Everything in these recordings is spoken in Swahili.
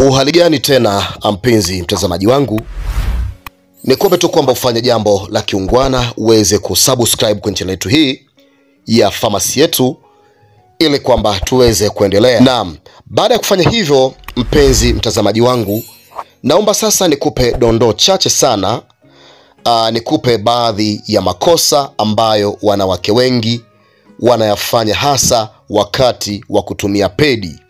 Uhali gani tena mpenzi mtazamaji wangu, ni kuombe tu kwamba ufanye jambo la kiungwana uweze kusubscribe kwenye channel yetu hii ya famasi yetu, ili kwamba tuweze kuendelea. Naam, baada ya kufanya hivyo, mpenzi mtazamaji wangu, naomba sasa nikupe dondoo chache sana. Aa, nikupe baadhi ya makosa ambayo wanawake wengi wanayafanya hasa wakati wa kutumia pedi.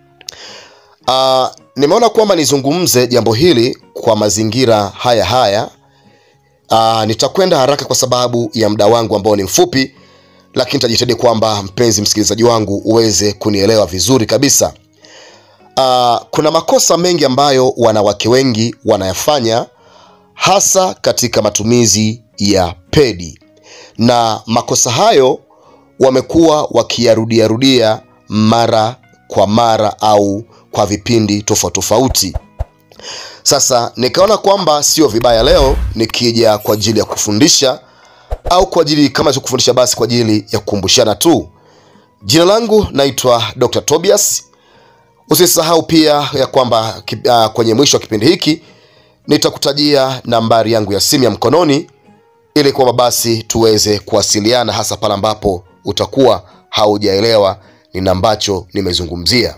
Uh, nimeona kwamba nizungumze jambo hili kwa mazingira haya haya. Uh, nitakwenda haraka kwa sababu ya muda wangu ambao ni mfupi, lakini nitajitahidi kwamba mpenzi msikilizaji wangu uweze kunielewa vizuri kabisa. Uh, kuna makosa mengi ambayo wanawake wengi wanayafanya hasa katika matumizi ya pedi, na makosa hayo wamekuwa wakiyarudiarudia mara kwa mara au kwa vipindi tofauti tofauti. Sasa nikaona kwamba sio vibaya leo nikija kwa ajili ya kufundisha au kwa ajili kama sio kufundisha basi kwa ajili ya kukumbushana tu. Jina langu naitwa Dr. Tobias. Usisahau pia ya kwamba uh, kwenye mwisho wa kipindi hiki nitakutajia nambari yangu ya simu ya mkononi ili kwamba basi tuweze kuwasiliana hasa pale ambapo utakuwa haujaelewa nini ambacho nimezungumzia.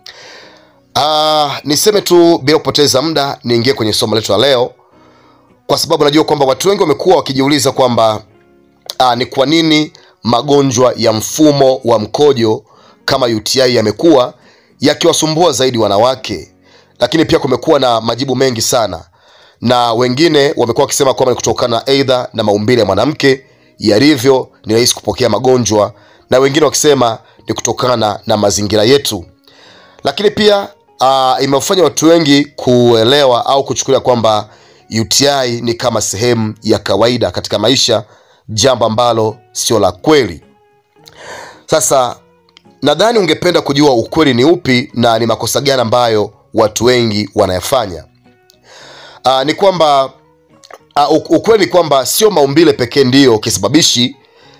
Uh, niseme tu bila kupoteza muda niingie kwenye somo letu la leo, kwa sababu najua kwamba watu wengi wamekuwa wakijiuliza kwamba uh, ni kwa nini magonjwa ya mfumo wa mkojo kama UTI yamekuwa yakiwasumbua zaidi wanawake, lakini pia kumekuwa na majibu mengi sana, na wengine wamekuwa wakisema kwamba ni kutokana aidha na maumbile ya mwanamke yalivyo, ni rahisi kupokea magonjwa, na wengine wakisema ni kutokana na mazingira yetu, lakini pia uh, imefanya watu wengi kuelewa au kuchukulia kwamba UTI ni kama sehemu ya kawaida katika maisha, jambo ambalo sio la kweli. Sasa nadhani ungependa kujua ukweli ni upi na ni makosa gani ambayo watu wengi wanayafanya. Uh, ni kwamba uh, ukweli ni kwamba sio maumbile pekee ndiyo kisababishi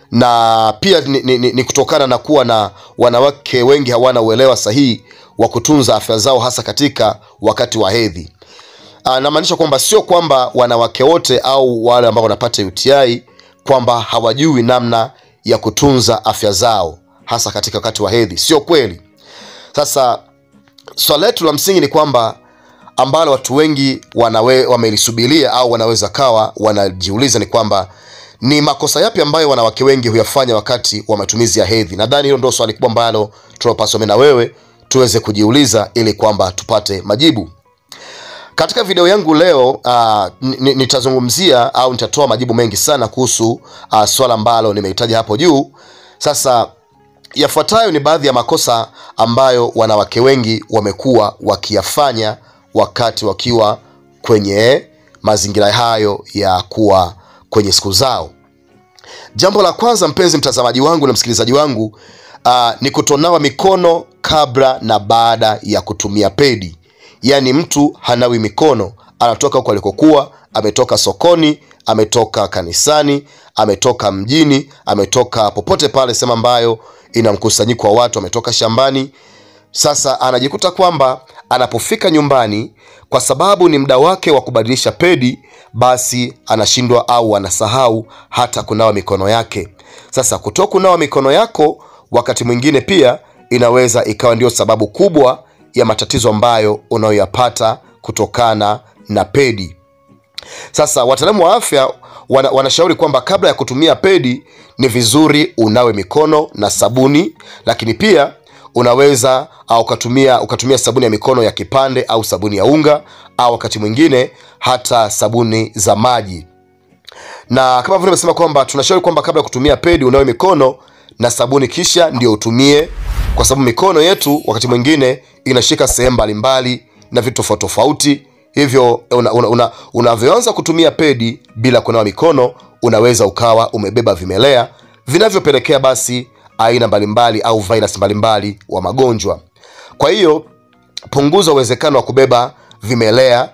na pia ni, ni, ni kutokana na kuwa na wanawake wengi hawana uelewa sahihi wa kutunza afya zao hasa katika wakati wa hedhi. Namaanisha kwamba sio kwamba wanawake wote au wale ambao wanapata UTI kwamba hawajui namna ya kutunza afya zao hasa katika wakati wa hedhi, sio kweli. Sasa swala letu la msingi ni kwamba ambalo watu wengi wanawe, wamelisubiria au wanaweza kawa wanajiuliza ni kwamba ni makosa yapi ambayo wanawake wengi huyafanya wakati wa matumizi ya hedhi. Nadhani hilo ndio swali kubwa ambalo tunapaswa mimi na wewe tuweze kujiuliza ili kwamba tupate majibu. Katika video yangu leo uh, nitazungumzia au nitatoa majibu mengi sana kuhusu uh, swala ambalo nimehitaja hapo juu. Sasa yafuatayo ni baadhi ya makosa ambayo wanawake wengi wamekuwa wakiyafanya wakati wakiwa kwenye mazingira hayo ya kuwa kwenye siku zao. Jambo la kwanza, mpenzi mtazamaji wangu na msikilizaji wangu, uh, ni kutonawa mikono kabla na baada ya kutumia pedi. Yaani mtu hanawi mikono, anatoka huko alikokuwa, ametoka sokoni, ametoka kanisani, ametoka mjini, ametoka popote pale sehemu ambayo ina mkusanyiko wa watu, ametoka shambani. Sasa anajikuta kwamba anapofika nyumbani, kwa sababu ni muda wake wa kubadilisha pedi, basi anashindwa au anasahau hata kunawa mikono yake. Sasa kuto kunawa mikono yako wakati mwingine pia inaweza ikawa ndio sababu kubwa ya matatizo ambayo unayoyapata kutokana na pedi. Sasa wataalamu wa afya wana, wanashauri kwamba kabla ya kutumia pedi ni vizuri unawe mikono na sabuni, lakini pia unaweza au ukatumia ukatumia sabuni ya mikono ya kipande au sabuni ya unga au wakati mwingine hata sabuni za maji. Na kama vile nimesema kwamba tunashauri kwamba kabla ya kutumia pedi unawe mikono na sabuni kisha ndio utumie, kwa sababu mikono yetu wakati mwingine inashika sehemu mbalimbali na vitu tofauti tofauti. Hivyo unavyoanza una, una, una kutumia pedi bila kunawa mikono, unaweza ukawa umebeba vimelea vinavyopelekea basi aina mbalimbali au virus mbalimbali wa magonjwa. Kwa hiyo punguza uwezekano wa kubeba vimelea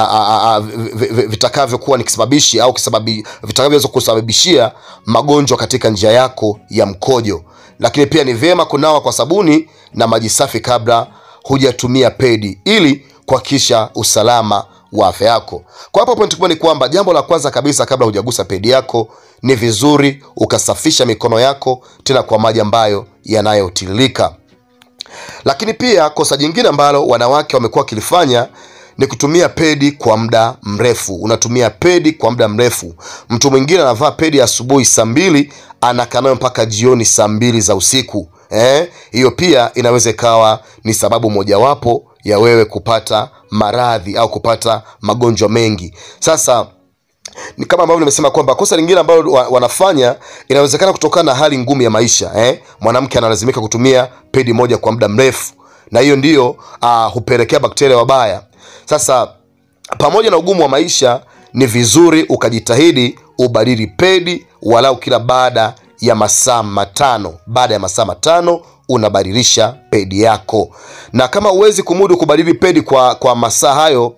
vitakavyokuwa ni kisababishi au vitakavyoweza kusababishia magonjwa katika njia yako ya mkojo. Lakini pia ni vyema kunawa kwa sabuni na maji safi kabla hujatumia pedi ili kuhakikisha usalama wa afya yako. Kwa hapa point kubwa ni kwamba jambo la kwanza kabisa, kabla hujagusa pedi yako, ni vizuri ukasafisha mikono yako tena kwa maji ambayo yanayotiririka. Lakini pia kosa jingine ambalo wanawake wamekuwa wakilifanya ni kutumia pedi kwa muda mrefu. Unatumia pedi kwa muda mrefu. Mtu mwingine anavaa pedi asubuhi saa mbili anakaa nayo mpaka jioni saa mbili za usiku. Eh, hiyo pia inaweza ikawa ni sababu mojawapo ya wewe kupata maradhi au kupata magonjwa mengi. Sasa ni kama ambavyo nimesema kwamba kosa lingine ambalo wa- wanafanya inawezekana kutokana na hali ngumu ya maisha eh? Mwanamke analazimika kutumia pedi moja kwa muda mrefu, na hiyo ndiyo uh, hupelekea bakteria wabaya. Sasa pamoja na ugumu wa maisha, ni vizuri ukajitahidi ubadili pedi walau kila baada ya masaa matano. Baada ya masaa matano unabadilisha pedi yako, na kama huwezi kumudu kubadili pedi kwa, kwa masaa hayo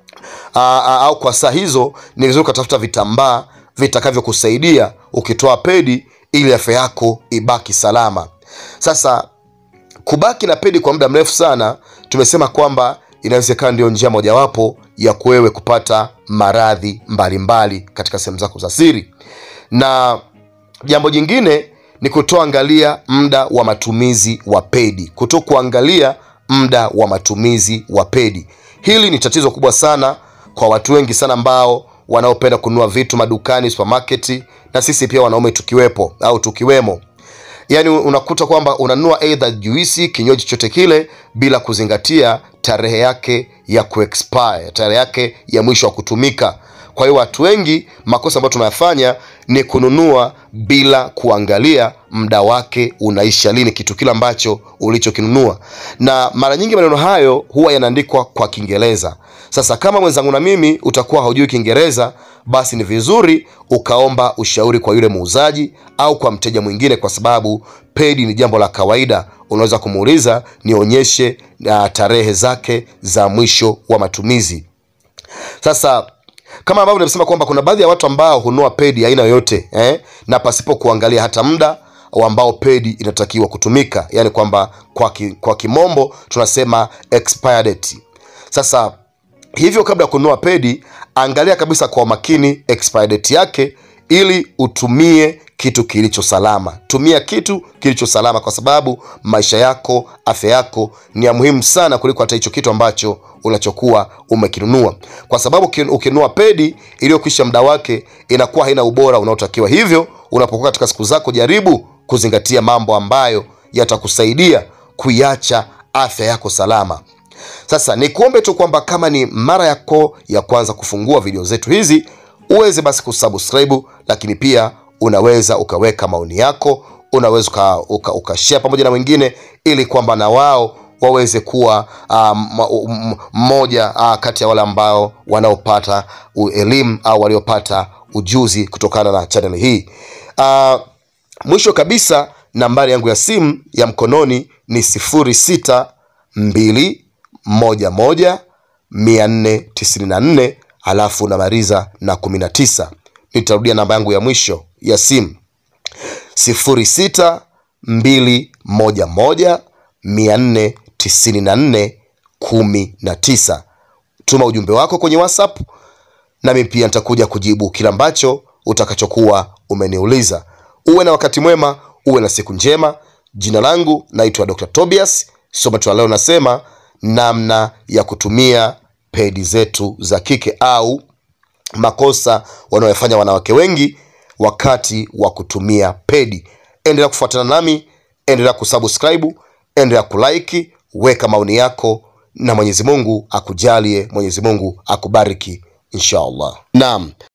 aa, aa, au kwa saa hizo, ni vizuri ukatafuta vitambaa vitakavyokusaidia ukitoa pedi ili afya yako ibaki salama. Sasa kubaki na pedi kwa muda mrefu sana, tumesema kwamba inawezekana ndio njia mojawapo ya kuwewe kupata maradhi mbalimbali katika sehemu zako za siri. Na jambo jingine ni kutoangalia muda wa matumizi wa pedi, kuto kuangalia muda wa matumizi wa pedi. Hili ni tatizo kubwa sana kwa watu wengi sana ambao wanaopenda kununua vitu madukani, supermarket, na sisi pia wanaume tukiwepo au tukiwemo yaani unakuta kwamba unanunua eidha juisi kinywaji chochote kile bila kuzingatia tarehe yake ya kuexpire tarehe yake ya mwisho wa kutumika kwa hiyo watu wengi makosa ambayo tunayafanya ni kununua bila kuangalia muda wake unaisha lini kitu kile ambacho ulichokinunua na mara nyingi maneno hayo huwa yanaandikwa kwa kiingereza sasa kama mwenzangu na mimi utakuwa haujui kiingereza basi ni vizuri ukaomba ushauri kwa yule muuzaji au kwa mteja mwingine kwa sababu pedi ni jambo la kawaida unaweza kumuuliza nionyeshe uh, tarehe zake za mwisho wa matumizi sasa kama ambavyo nimesema kwamba kuna baadhi ya watu ambao hununua pedi aina yoyote eh, na pasipo kuangalia hata muda ambao pedi inatakiwa kutumika yaani kwamba kwa, ki, kwa kimombo tunasema expire date sasa hivyo kabla ya kununua pedi angalia kabisa kwa makini expire date yake ili utumie kitu kilicho salama tumia kitu kilicho salama kwa sababu maisha yako afya yako ni ya muhimu sana kuliko hata hicho kitu ambacho unachokuwa umekinunua kwa sababu ukin- ukinunua pedi iliyokwisha muda wake inakuwa haina ubora unaotakiwa hivyo unapokuwa katika siku zako jaribu kuzingatia mambo ambayo yatakusaidia kuiacha afya yako salama sasa nikuombe tu kwamba kama ni mara yako ya kwanza kufungua video zetu hizi uweze basi kusubscribe lakini pia unaweza ukaweka maoni yako unaweza ukashare uka, uka ukashare pamoja na wengine ili kwamba na wao waweze kuwa um, mmoja uh, kati ya wale ambao wanaopata u- elimu au waliopata ujuzi kutokana na channel hii uh, mwisho kabisa nambari yangu ya simu ya mkononi ni 06211494 alafu namaliza na 19 nitarudia namba yangu ya mwisho ya simu 0621149419 tuma ujumbe wako kwenye whatsapp nami pia nitakuja kujibu kile ambacho utakachokuwa umeniuliza uwe na wakati mwema uwe na siku njema jina langu naitwa dr tobias somo tu la leo nasema namna ya kutumia pedi zetu za kike au makosa wanayofanya wanawake wengi wakati wa kutumia pedi endelea kufuatana nami endelea kusubscribe endelea kulike weka maoni yako na mwenyezi mungu akujalie mwenyezi mungu akubariki inshallah naam